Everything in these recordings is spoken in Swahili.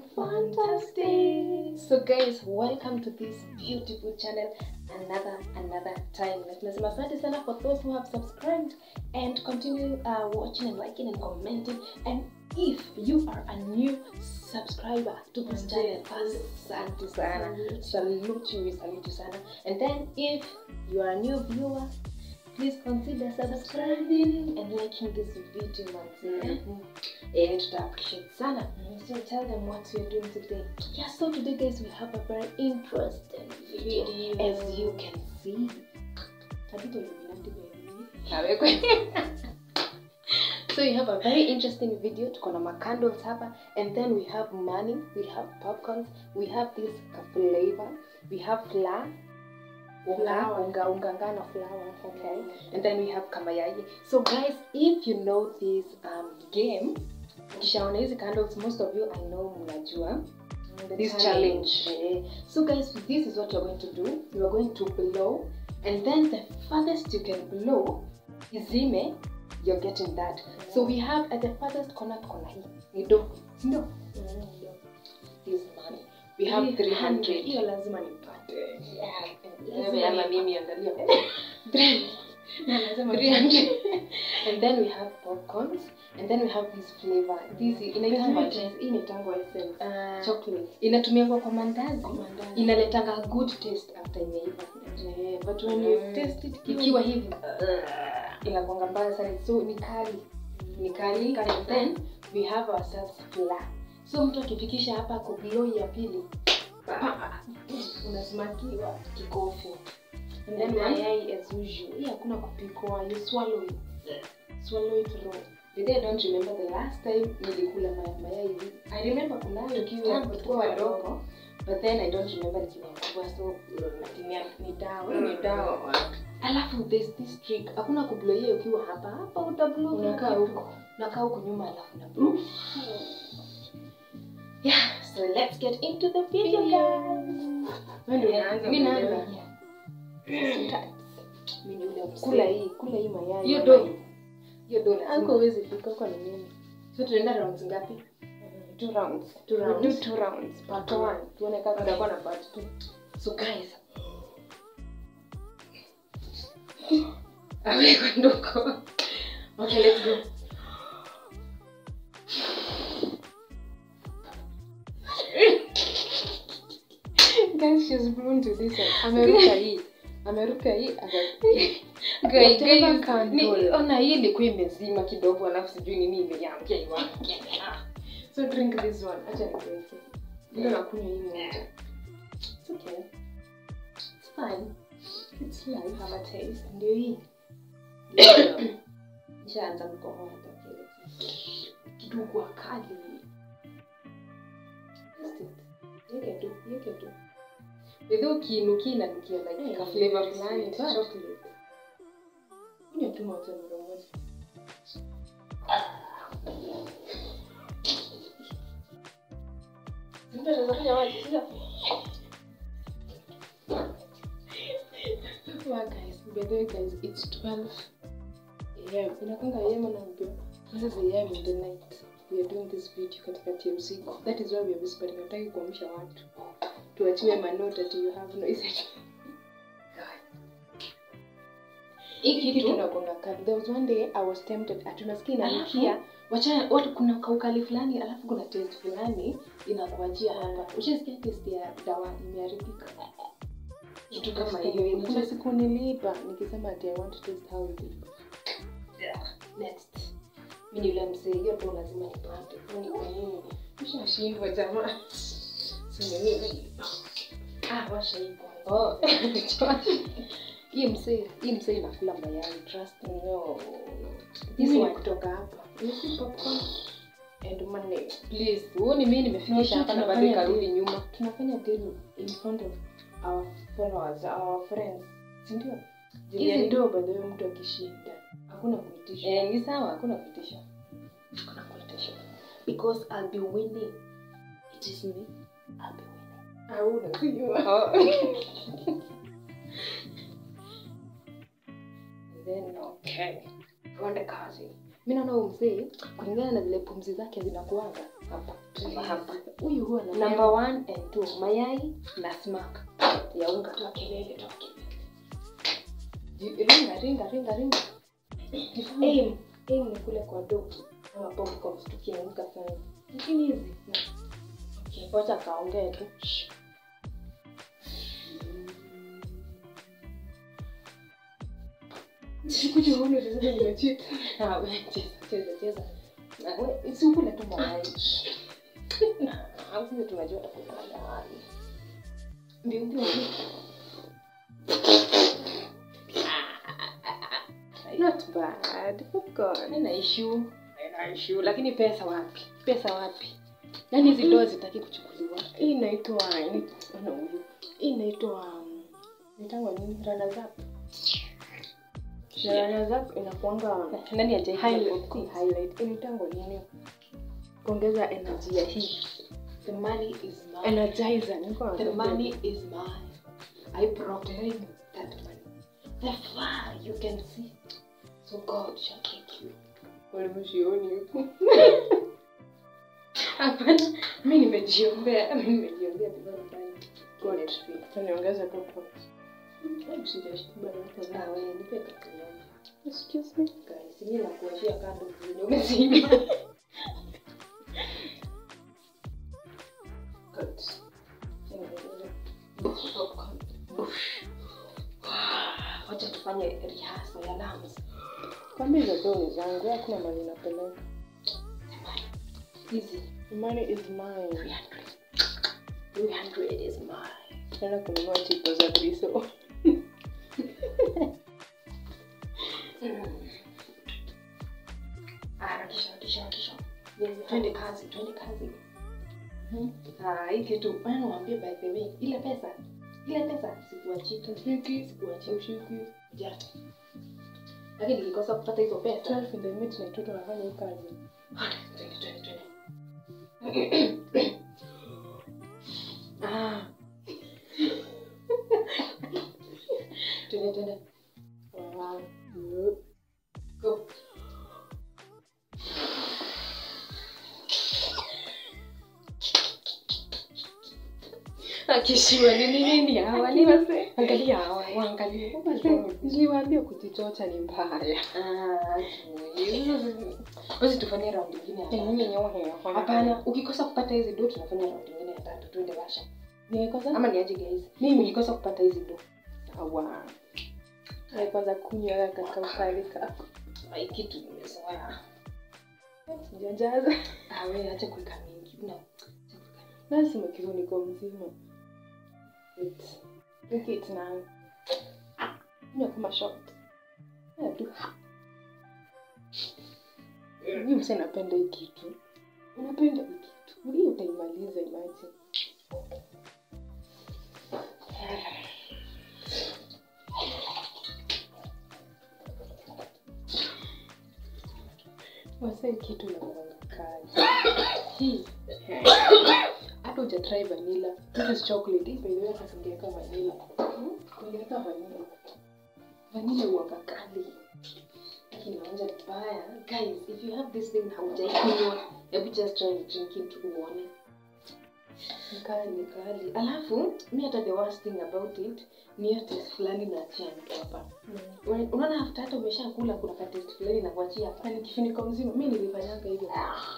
fantastic so guys welcome to this beautiful channel another another time na tunasema asante sana for those who have subscribed and continue uh, watching and liking and commenting and if you are a new subscriber to this channel asante sana salute you we salute you sana and then if you are a new viewer please consider subscribing and liking this video manzi eh tuta appreciate sana so tell them what we're doing today yeah so today guys we have a very interesting video, Video. as you can see Tabitha Illuminati baby. Kawekwe. so we have a very interesting video tuko na macandles hapa and then we have money we have popcorns we have this flavor we have flour unga Flour. unga unga ngano flour okay and then we have kamayai so guys if you know this um, game ukishaona hizi candles most of you i know mnajua this challenge. Eh, So guys, this is what you're going to do. You are going to blow, and then the farthest you can blow izime, you're getting that. So we have at the farthest corner corner hii ni do, si ndio? This money. We have 300. hiyo lazima nipate Yeah, Wewe ama mimi angalia. Na lazima 300. and then we have popcorns, and then we have this flavor. This inaitwa nipate. hii ni tango essence uh, chocolate inatumiwa kwa mandazi Mandazi. inaletanga good taste after imeiva Eh, but when you Mm. taste it ikiwa hivi inakwanga mbaya sana so ni kali ni kali and then we have ourselves flour so mtu akifikisha hapa kublow ya pili pa, unasmakiwa kikofi and then mayai as usual hii hakuna kupikwa you swallow it swallow it raw But I don't remember the last time nilikula ma- mayai hivi. I remember kunayo kiwa tukiwa wadogo but then I don't remember nikiwa mkubwa so natumia ni dawa hii ni dawa alafu there's this trick hakuna kubloia ukiwa hapa hapa utablo Unakaa huko. unakaa huko nyuma alafu na blow yeah so let's get into the video guys Wewe ndio unaanza mimi mwenyewe. naanza Start. Mimi ni ule kula msee. hii kula hii mayai Hiyo do. hiyo do Anko lazima. huwezi fika huko ni mimi so tunaenda rounds ngapi two rounds Two We rounds. do two rounds part one tuone kama tutakuwa na part two so guys aweko ndoko okay let's go guys she's blown to this one ameruka hii ameruka hii aka Guys, Whatever guys, candle. ni- ona hii ilikuwa imezima kidogo alafu sijui nini imeamkia iwake so drink this one acha nikuweke ndio nakunywa hii moja It's okay. It's fine. it's life Have a taste. Ndio hii. Nishaanza mkohoa hata kidogo akali. Taste it. Yeke tu, yeke tu. Bedho ukiinukia inanukia like ka flavor fulani. but- chocolate kunywa tu moja mara moja Mtu anaweza kunywa maji, sio? Well, guys, by the way, guys, it's 12 a.m. Inakwanga a.m. na mbio. This is a.m. in the night. We are doing this video katikati ya usiku. That is why we are whispering. Hataki kuamsha watu. Tuachiwe manota ati you have no is Hii kitu kitu tunakwanga kali. There was one day I was tempted. Ati unasikia inanukia. wacha watu kuna kaukali fulani alafu kuna taste fulani inakuachia hapa. Ushasikia taste ya dawa imeharibika? Kitu kama hiyo. Kuna siku niliiba nikisema ati I want to taste how it is. Next. Mimi ni yule mzee, hiyo ndo lazima nipate. Kwani kwa nini? Ushashindwa jamaa. Sema mimi. Ah, washa hii kwanza. Oh, Hii mzee, hii mzee inakula mayai, trust me. no. This Mimi one. kutoka hapa. You see popcorn and money. Please, huoni mimi nimefikisha No, hapa na bado tunafanya ikarudi deal. nyuma. tunafanya deal in front of our followers, our friends. Si ndio? Hizi Hizi ndio by the way mtu akishinda. Hakuna kuitisha. Eh, ni sawa, hakuna kuitisha. Hakuna kuitisha. Because I'll be winning. It is me. I'll be winning. Hauna kujua. Then okay. Tuende kazi. Mimi naona huyu mzee kulingana na vile pumzi zake zinakuanga hapa hapa hapa huyu huwa na number one and two mayai na smack ya unga toa kelele toa kelele ringa ringa ringa ringa aim aim ni kule kwa do ama popcorn tukianguka sana lakini hizi na okay wacha kaongee tu Shh. sikuja uone tatizo nimechita Ah, we, cheza cheza cheza Na we, si ukule tu mayai au sisi tunajua utakula mayai ndio ndio not bad popcorn Haina issue haina issue lakini pesa wapi pesa wapi yaani hizi doa zitaki kuchukuliwa hii inaitwa ini- ona huyu hii inaitwa um, inaitangwa nini runners up na runners up inakuanga nani ajai highlight si highlight inaitangwa nini kuongeza energy ya hii the money is mine energizer niko the money is mine i proclaim that money the far you can see so god shall take you walimshioni huku hapana mi nimejiombea mi nimejiombea vizuri ndani God. taniongeza popcorn Hebu sijashtuka na watu na wewe nipe kati yangu excuse me guys mimi nakuashia kando vile umezima good popcorn wacha tufanye rehearsal ya lungs kwambia hizo doni zangu hakuna mali napeleka hizi The money is mine 300 300 is mine naenda kununua chipo za briso harakisha harakisha harakisha twende kazi twende kazi Ah, hii kitu bana niwaambie by the way ile pesa ile pesa sikuachika Shiki. sikuachika ushiki ja lakini nikikosa kupata hizo pesa 12 in the midnight watu wanafanya hii kazi twende twende twende ah twende twende wow. go akishua nini nini hawa ni wase angalia hawa waangalie niliwaambia kujichocha ni mbaya basi tufanye raundi ingine ya tatu. hapana ukikosa kupata hizi do tunafanya raundi ingine ya tatu tuende washa nikosa ama niaje guys mimi ukikosa kupata hizi do sawa kwanza kunywa kakaugali kako ai kitu nimezoea sijajaza awe acha kuweka mingi una lazima kifuniko mzima Wait. Look it now. Kunywa kama shot Yeah, tu. Mimi msa napenda hii kitu unapenda hii kitu hii utaimaliza imagine wasa hii kitu inakuanga kazi hii hata hujatry vanilla this is chocolate hii by the way hata singeweka vanilla ungeweka vanilla vanilla huanga kali lakini naonja vibaya guys if you have this thing haujaikunywa hebu just try and drink it uone Ni kali ni kali alafu mi hata the worst thing about it ni hiyo taste fulani naachia mtu hapa Una- unaona after hata umeshakula kuna ka taste fulani na kuachia hapa na ni kifuniko mzima mi nilifanyanga hivyo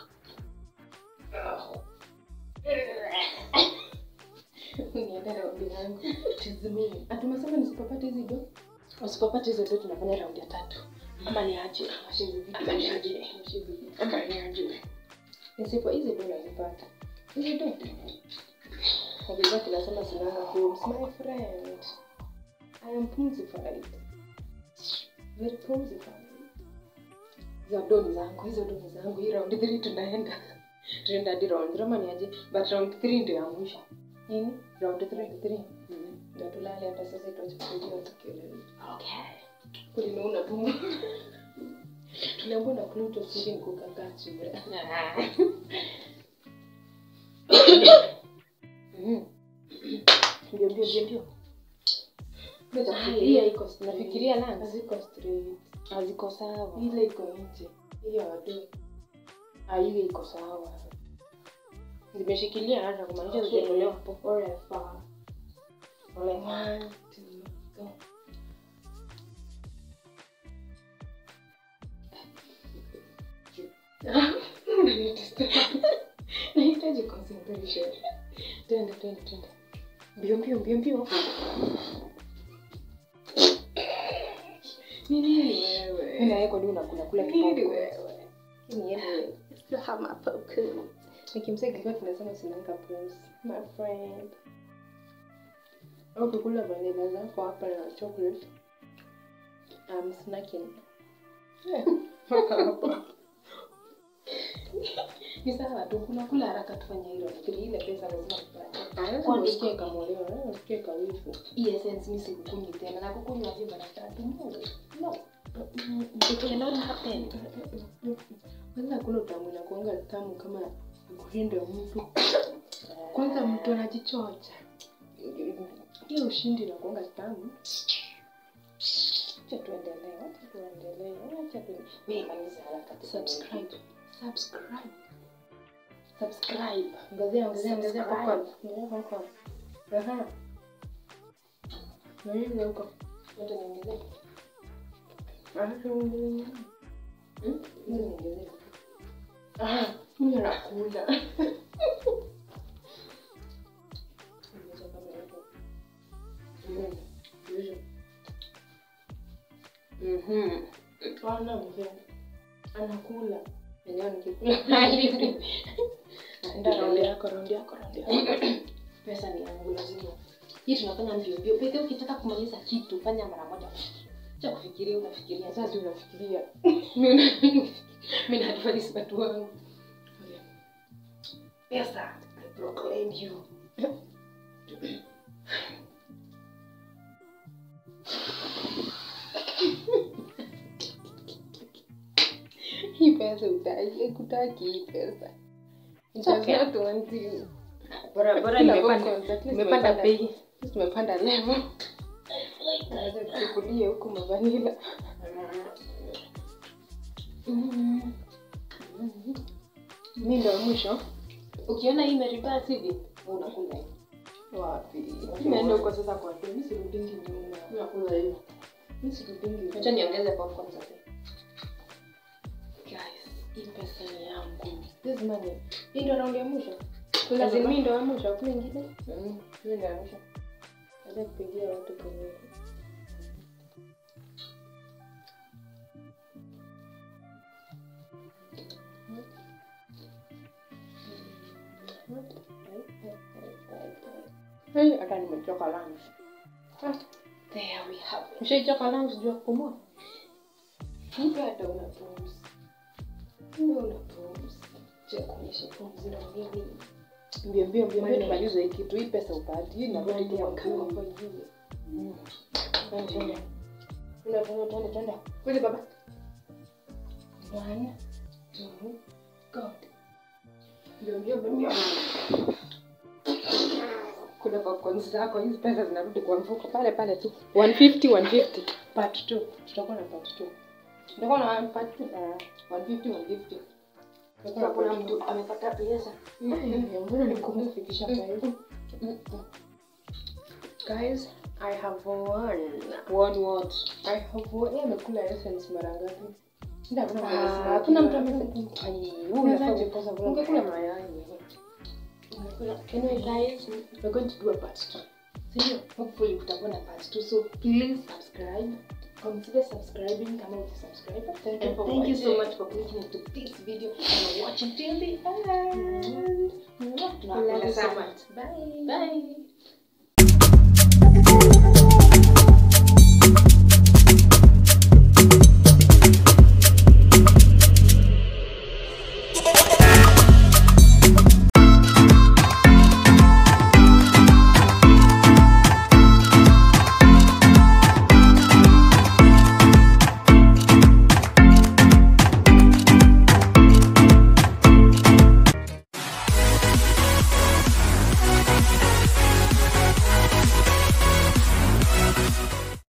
niende raundi yangu tizimini atumesema nisipopata hizi do usipopata hizo do tunafanya raundi ya tatu ama niache Washe hizi vitu. Ama niache Washe hizi vitu. ama niache nisipo hizi do nazipata hizi do Wakizaki nasema sinanga homes my friend I am pumsified very pumsified hizo do ni zangu hizo do ni zangu hii raundi three tunaenda tunaenda hadi round ama niaje but round three ndio ya mwisho nini round three three na tulale hata sasa tuache kusaidia tukelele okay kulinauna tumbo tuliambua na Pluto sisi ni kukakaa chini Mhm. ndio ndio ndio ndio Nafikiria iko nafikiria lunch haziko straight haziko sawa. ile iko nje ile wadu ah ile iko sawa zimeshikilia hata kumaanisha Okay. zitatolewa hapo Forever. One, two, go. nahitaji concentration twende twende twende mbio mbio mbio mbio ni nini wewe Naye kwa nini unakula kula nini kipofu? wewe ni yeye Hama poku. nikimsaidia kwa tunasema sinanga pumzi my friend au kukula vanilla zako hapa na chocolate I'm snacking hapa Ni sawa tu kula kula haraka tufanye hilo. Lakini ile pesa lazima tupate. Kwani usikie kamolewa, eh, usikie kawifu. Hii essence mimi sikukunywi tena. Na kukunywa hivi mara tatu. No. No. It cannot happen. Kwanza hakuna utamu inakuanga tamu kama kuhinda mtu. Kwanza mtu anajichocha. Hiyo ushindi inakuanga tamu. Acha tuendelee. Acha tuendelee. Acha tu. Mimi maliza haraka. Subscribe. Subscribe. Subscribe. Ongezea, ongezea, ongezea Subscribe. popcorn. Ongezea popcorn. Aha. Na nini huko? Yote niongezee. Aha, ongezea. Hmm? Hizi niongezee. Aha, mimi nakula. Ongeza kama hivyo. Mm. Vizuri. Mhm. Ana mzee. Anakula. Enyewe nikikula. Ndio Raundi yako, raundi yako, raundi yako. pesa ni yangu lazima hii tunafanya mbio mbio pekee ukitaka kumaliza kitu fanya mara moja cha kufikiria unafikiria Sasa sasa unafikiria. mimi na advise watu wangu pesa I proclaim you Hii pesa utaki, kutaki hii pesa. It does okay. not want you. bora bora Kila nimepanda popcorn, at least nimepanda tumepanda- bei Tumepanda level. Naweza kuchukulia huku mavanila. Mimi ndo wa mwisho. ukiona hii imeribas hivi wewe unakula hivi Wapi? Naenda huko sasa kwa tu, mimi sirudingi nyuma. Nakula hiyo. Mimi sirudingi. Acha niongeze popcorn sasa. Guys, hii pesa ni yangu. This money. Hii ndo raundi ya mwisho. Kuna Kazi zima- mimi ndo wa mwisho, hakuna ingine. Mm. Mimi ndo wa mwisho. Acha kupigia watu kwenye Hey, hata nimechoka lunch. Ah, There we have it. Ushaichoka lunch juu ya kupumua? Kumbe hata una pumzi. Kumbe una pumzi. Cha kuonyesha pumzi na mimi. Mbio mbio mbio mbio Money. nimalize hii kitu. Hii pesa upati. Hii narudi tu kwa kama mkuu. kwa hivi. Twende, twende. Twende, twende, twende, twende. Kweli baba. One, two, go. Mbio mbio mbio mbio. Kuna popcorn zako, hizi pesa zinarudi kwa mfuko pale pale tu. 150 150. Part 2. Tutakuwa na part 2. Tutakuwa na part 2. Ah, 150 150. Sasa kuna mtu amepata pesa. Mbona nikumbuka kufikisha kwa hiyo? Guys, I have won. One what? I have won. Yeye amekula essence mara ngapi? Ndio hakuna mtu Ah, amesema. hakuna mtu amesema. amesema. Ai, Unafaa unafaa kukosa kukosa ungekula mayai. Anyway guys, We're going to do a part 2. Sindio? Hopefully kutakuwa na part 2 so please subscribe. Consider subscribing kama uja subscribe. Thank you And for thank you so watching. much for clicking into this video and watching till the end. Tunawapenda Love you so sana. much. Bye. Bye.